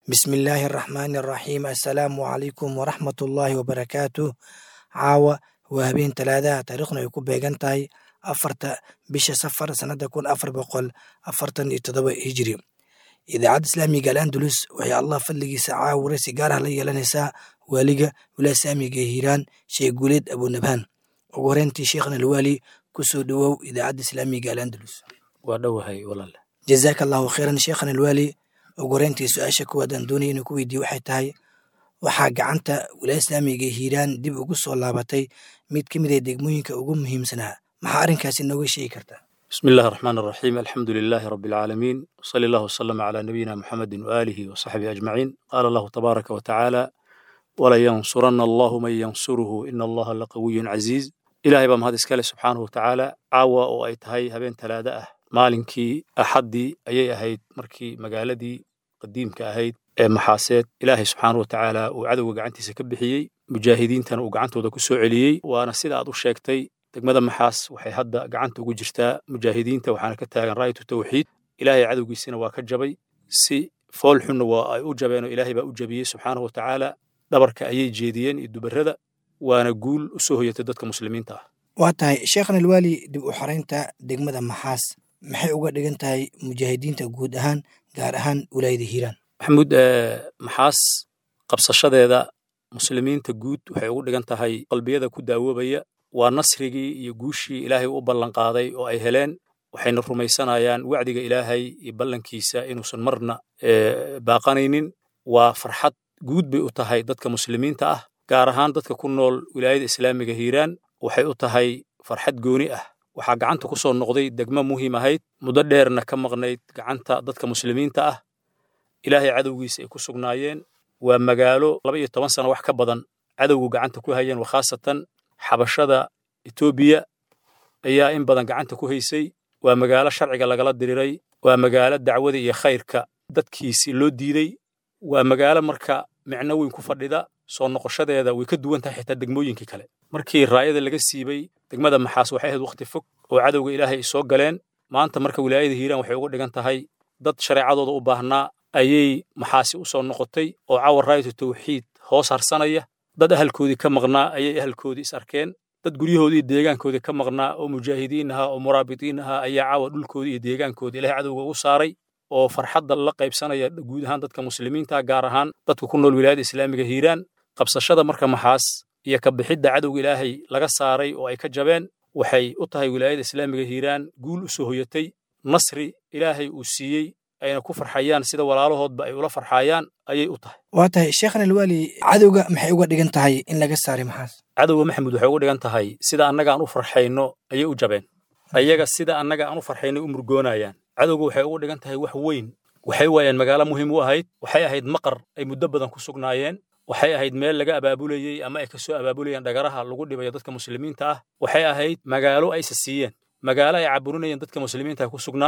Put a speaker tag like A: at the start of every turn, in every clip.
A: bismi illaahi araxmaani araxiim assalaamu calaykum waraxmatullaahi wabarakaatuh caawa waa habeen talaadaha taariikhna ay ku beegan tahay afarta bisha safar sannada kun afar boqol afartan iyo toddoba hijiri idaacadda islaamiga al andalus waxay allah fadligiisa caawa waraysi gaar ah la yeelanaysaa waaliga wilaaya islaamiga ee hiiraan sheekh guuleed abunabhaan ugu horeyntii sheekhna alwaali ku soo dhowow idaacadda islaamiga al andalus
B: waa dhowahay walaale
A: jazaaka allahu khayran sheekhana alwaali ugu horeyntii su-aasha kuwaad aan doonaya inuu ku weydiiye waxay tahay waxaa gacanta wilaaya islaamiga ee hiiraan dib ugu soo laabatay mid ka mid ah degmooyinka ugu muhiimsanaa maxaa arrinkaasi nooga sheegi kartaa
B: bismi illahi araxmaan araxiim alxamdu lilaahi rabbi alcaalamiin wsali allahu wasalama calaa nabiyina muxamedin waaalihi wasaxbihi ajmaciin qaala allahu tabaaraka wa tacaala walayansuranna allahu man yansuruhu ina allaha laqawiyun caziiz ilaahay baa mahad iskale subxaanahu wa tacaala caawa oo ay tahay habeen talaada ah maalinkii axaddii ayay ahayd markii magaaladii qadiimka ahayd ee maxaaseed ilaahay subxaanahu wa tacaala uu cadowga gacantiisa ka bixiyey mujaahidiintana uu gacantooda ku soo celiyey waana sida aad u sheegtay degmada maxaas waxay hadda gacanta ugu jirtaa mujaahidiinta waxaana ka taagan raayatu tawxiid ilaahay cadowgiisina waa ka jabay si fool xunna waa ay u jabeenoo ilaahay baa u jabiyey subxaanahu wa tacaala dhabarka ayay jeediyeen iyo dubarrada waana guul u soo hoyatay dadka muslimiinta ah
A: waa tahay sheekhna alwaali dib u xaraynta degmada maxaas maxay uga dhigan tahay mujaahidiinta guud ahaan gaar ahaan wilaayada hiiraan
B: maxamuud maxaas qabsashadeeda muslimiinta guud waxay ugu dhigan tahay qalbiyada ku daawoobaya waa nasrigii iyo guushii ilaahay u ballanqaaday oo ay heleen waxayna rumaysanayaan wacdiga ilaahay iyo ballankiisa inuusan marna baaqanaynin waa farxad guud bay u tahay dadka muslimiinta ah gaar ahaan dadka ku nool wilaayada islaamiga hiiraan waxay u tahay farxad gooni ah waxaa gacanta ku soo noqday degmo muhiim ahayd muddo dheerna ka maqnayd gacanta dadka muslimiinta ah ilaahay cadowgiisa ay ku sugnaayeen waa magaalo laba iyo toban sano wax ka badan cadowgu gacanta ku hayeen wa khaasatan xabashada etoobiya ayaa in badan gacanta ku haysay waa magaalo sharciga lagala diriray waa magaalo dacwada iyo khayrka dadkiisi loo diiday waa magaalo marka micno weyn ku fadhida soo noqoshadeeda way ka duwan tahay xitaa degmooyinkii kale markii raayada laga siibay degmada maxaas waxay ahayd wakhti fog oo cadowga ilaahay ay soo galeen maanta marka wilaayada hiiraan waxay uga dhigan tahay dad shareecadooda u baahnaa ayay maxaasi u soo noqotay oo cawar raayatu tawxiid hoos harsanaya dad ahalkoodii ka maqnaa ayay ahalkoodii is arkeen dad guryahoodii iyo deegaankoodii ka maqnaa oo mujaahidiin ahaa oo muraabitiin ahaa ayaa caawa dhulkoodii iyo deegaankoodii ilahay cadowga ugu saaray oo farxadda la qaybsanaya guud ahaan dadka muslimiinta gaar ahaan dadka ku nool wilaayada islaamiga hiiraan qabsashada marka maxaas iyo ka bixidda cadowga ilaahay laga saaray oo ay ka jabeen waxay u tahay wilaayada islaamiga hiiraan guul u soo hoyatay nasri ilaahay uu siiyey ayna ku farxayaan sida walaalahoodba ay ula farxayaan ayay u tahay
A: waa tahay sheekhna alwaali cadowga maxay uga dhigan tahay in laga saaray maxaas
B: cadowga maxamuud waxay uga dhigan tahay sida annaga aan u farxayno ayay u jabeen ayaga sida annaga aan u farxayno u murgoonayaan cadowga waxay uga dhigan tahay wax weyn waxay waayeen magaalo muhiim u ahayd waxay ahayd maqar ay muddo badan ku sugnaayeen waxay ahayd meel laga abaabulayey ama ay kasoo abaabulayeen dhagaraha lagu dhibayo dadka muslimiinta ah waxay ahayd magaalo aysa siiyeen magaalo ay caburinayeen dadka muslimiinta ku sugnaa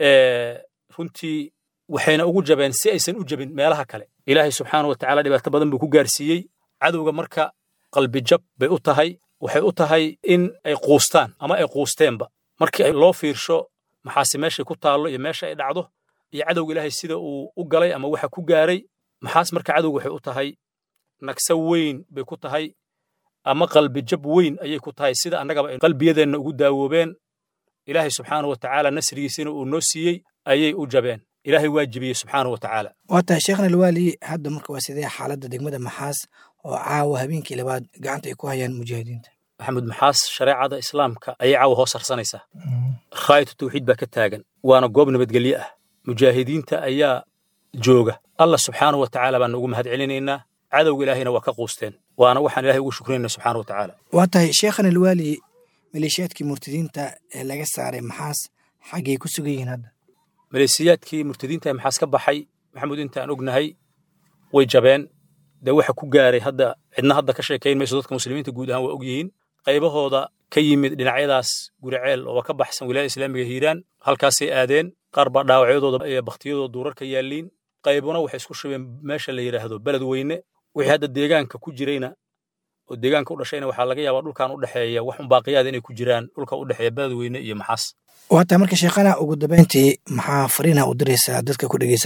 B: runtii waxayna ugu jabeen si aysan u jabin meelaha kale ilaahay subxaana wa tacaala dhibaato badan buu ku gaarsiiyey cadowga marka qalbijab bay u tahay waxay u tahay in ay quustaan ama ay quusteenba markii loo fiirsho maxaase meeshay ku taallo iyo meesha ay dhacdo iyo cadowga ilaahay sida uu u galay ama waxa ku gaaray maxaas marka cadowga waxay u tahay nagso weyn bay ku tahay ama qalbijab weyn ayay ku tahay sida annagaba ay qalbiyadeenna ugu daawoobeen ilaahay subxaana wa tacaala nasrigiisina uu noo siiyey ayay u jabeen ilaahay waa jibiyey subxaana wa tacaala
A: waa tahay sheekhna alwaali hadda marka waa sidee xaaladda degmada maxaas oo caawa habeenkii labaad gacanta ay ku hayaan mujaahidiinta
B: maxamuud maxaas shareecada islaamka ayay caawa hoos harsanaysaa raayatu tawxiid baa ka taagan waana goob nabadgelye ah mujaahidiinta ayaa jooga allah subxaana wa tacaala baan ugu mahad celinaynaa cadowga ilaahayna waa ka quusteen waana waxaan ilahay ugu shukrinayna subxaana wa tacaala
A: waa tahay sheekhan alwaali maleeshiyaadkii murtadiinta ee laga saaray maxaas xaggay ku sugan yihiin hadda
B: maleesiyaadkii murtadiinta ee maxaas ka baxay maxamuud intaan ognahay way jabeen dee waxa ku gaaray hadda cidna hadda ka sheekayn mayso dadka muslimiinta guud ahaan waa og yihiin qaybahooda ka yimid dhinacyadaas guriceel oo ka baxsan wilaayada islaamiga hiiraan halkaasay aadeen qaar baa dhaawacyadooda iyo bakhtiyadooda duurarka yaalliin qaybuna waxay isku shubeen meesha la yidhaahdo beled weyne wixii hadda deegaanka ku jirayna oo deegaanka u dhashayna waxaa laga yaabaa dhulkan u dhexeeya wax unbaaqiyaada inay ku jiraan dhulka u dhexeeya beled weyne iyo maxaas
A: waa tahay marka sheekhana ugu dambayntii maxaa fariinha u diraysaa dadka ku dhegeysanaya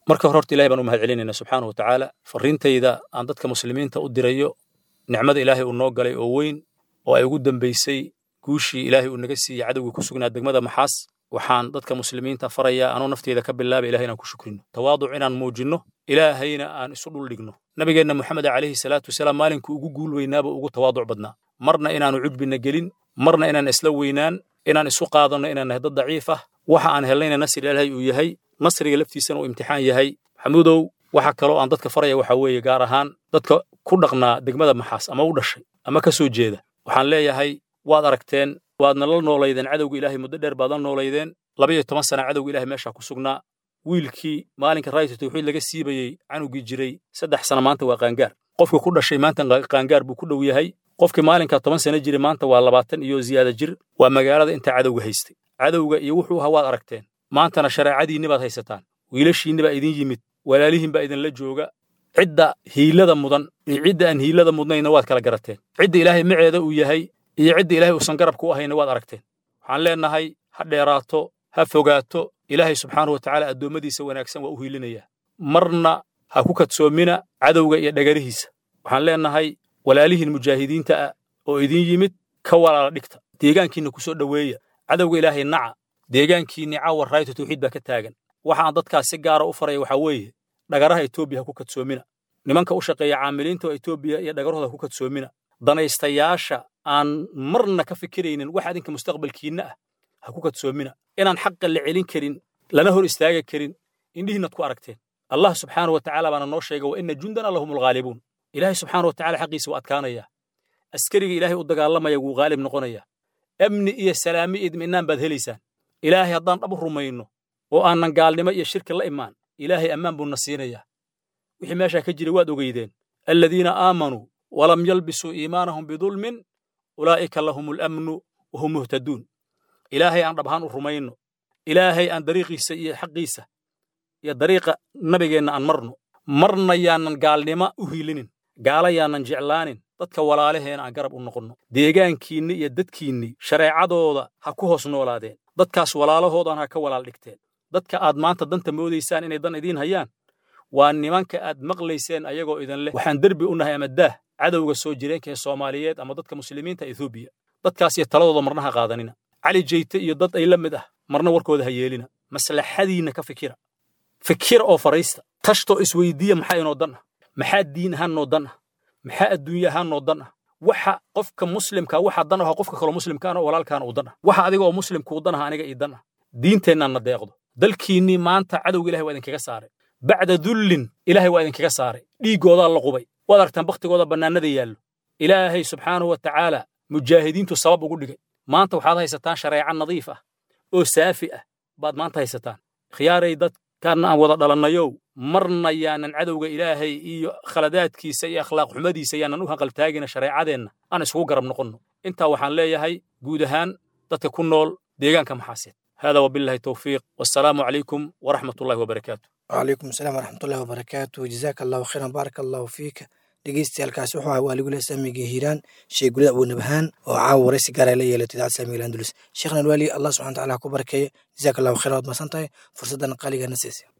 B: marka hore horta ilahay baan u mahad celinayna subxaanahu watacaala farriintayda aan dadka muslimiinta u dirayo nicmada ilaahay uu noo galay oo weyn oo ay ugu dambaysay guushii ilaahay uu naga siiyey cadowgii ku sugnaa degmada maxaas waxaan dadka muslimiinta farayaa anuu nafteyda ka bilaaba ilahay inaan ku shukrino tawaaduc inaan muujinno ilaahayna aan isu dhul dhigno nabigeenna moxamed calayhi salaatu wasalaam maalinkuu ugu guul weynaaba ugu tawaaduc badnaa marna inaanu cujbina gelin marna inaan isla weynaan inaan isu qaadanno inaan nahay dad daciif ah waxa aan helnayna nasri ilaahay uu yahay nasriga laftiisana uu imtixaan yahay maxamuudow waxa kaloo aan dadka faraya waxaa weeye gaar ahaan dadka ku dhaqnaa degmada maxaas ama u dhashay ama ka soo jeeda waxaan leeyahay waad aragteen waadna la noolaydeen cadowga ilaahay muddo dheer baad la noolaydeen laba iyo toban sana cadowga ilahay meeshaa ku sugnaa wiilkii maalinka raayatu tawxiid laga siibayey canugii jiray saddex sana maanta waa qaangaar qofkii ku dhashay maanta qaangaar buu ku dhow yahay qofkii maalinka toban sana jiray maanta waa labaatan iyo ziyaada jir waa magaalada intaa cadowga haystay cadowga iyo wuxuu ahaa waad aragteen maantana shareecadiinni baad haysataan wiilashiinni baa idin yimid walaalihiin baa idinla jooga cidda hiilada mudan iyo cidda aan hiilada mudnayna waad kala garateen cidda ilaahay maceeda uu yahay iyo cidda ilaahay uusan garabka u ahayna waad aragteen waxaan leennahay ha dheeraato ha fogaato ilaahay subxaanahu watacaala addoommadiisa wanaagsan waa u hiilinayaa marna ha ku kadsoomina cadowga iyo dhagarihiisa waxaan leennahay walaalihiin mujaahidiinta ah oo idin yimid ka walaala dhigta deegaankiinna ku soo dhoweeya cadowga ilaahay naca deegaankiinni caawa raaytu tawxiid baa ka taagan waxa aan dadkaas si gaara u faraya waxaa weeye dhagaraha etoobiya ha ku kadsoomina nimanka u shaqeeya caamiliinta etoobiya iyo dhagarahooda ha ku kadsoomina danaystayaasha aan marna ka fikiraynin wax adinka mustaqbalkiinna ah ha ku kadsoomina inaan xaqa la celin karin lana hor istaaga karin indhihiinad ku aragteen allah subxaanahu wa tacaala baana noo sheega wa ina jundana lahum alghaalibuun ilaahay subxaanahu wa tacala xaqiisa waa adkaanayaa askariga ilaahay u dagaalamaya wuu haalib noqonayaa amni iyo salaami iyo idminaan baad helaysaan ilaahay haddaan dhab u rumayno oo aanan gaalnimo iyo shirki la imaan ilaahay ammaan buu na siinayaa wixii meeshaa ka jira waad ogeydeen aladiina aamanuu walam yalbisuu iimaanahum bidulmin ulaa'ika lahum alamnu wahum muhtaduun ilaahay aan dhab ahaan u rumayno ilaahay aan dariiqiisa iyo xaqiisa iyo dariiqa nabigeenna aan marno marna yaanan gaalnimo u hiilinin gaala yaanan jeclaanin dadka walaalaheena aan garab u noqonno deegaankiinni iyo dadkiinni shareecadooda ha ku hoos noolaadeen dadkaas walaalahoodan ha ka walaal dhigteen dadka aad maanta danta moodaysaan inay dan idiin hayaan waa nimanka aad maqlayseen ayagoo idin leh waxaan derbi u nahay ama daah cadowga soo jireenka ee soomaaliyeed ama dadka muslimiinta etoobiya dadkaas iyo taladooda marna ha qaadanina cali jeyte iyo dad ay la mid ah marna warkooda ha yeelina maslaxadiinna ka fikira fikira oo faraysta tashtoo isweydiiya maxaa inoo dan ah maxaa diin ahaan noo dan ah maxaa adduunye ahaan noo dan ah waxa qofka muslimka waxa dan ah qofka kaloo muslimkaana walaalkaana uu dan ah waxa adiga oo muslimkuu dan ah aniga ii dan ah diinteennaan na deeqdo dalkiinnii maanta cadowga ilahay waa idinkaga saaray bacda dullin ilaahay waa idinkaga saaray dhiiggoodaa la qubay waad aragtaan bakhtigooda bannaanada yaallo ilaahay subxaanahu wa tacaala mujaahidiintu sabab ugu dhigay maanta waxaad haysataan shareeco nadiif ah oo saafi ah baad maanta haysataan khiyaaray dadkaanna aan wada dhalannayow marna yaanan cadowga ilaahay iyo khaladaadkiisa iyo akhlaaq xumadiisa yaanan u hanqaltaagina shareecadeenna aan isugu garab noqonno intaa waxaan leeyahay guud ahaan dadka ku nool deegaanka maxaaseed hada wabillahi towfiiq wassalaamu calaykum waraxmat ullahi wabarakaatu
A: وعليكم السلام ورحمة الله وبركاته جزاك الله خيرا بارك الله فيك dhegeystayaaalkaasi wuxuu ahaa waaligule saamiga hiiraan sheey gulida abu nabhaan oo caawa waraysi gaara la yeelay idaacad saamiga andulus sheekhna alwaali allah subxana wataala ha ku barakeeyo jazaaka allahu khayra waad masan tahay fursaddan qaaligaana siisay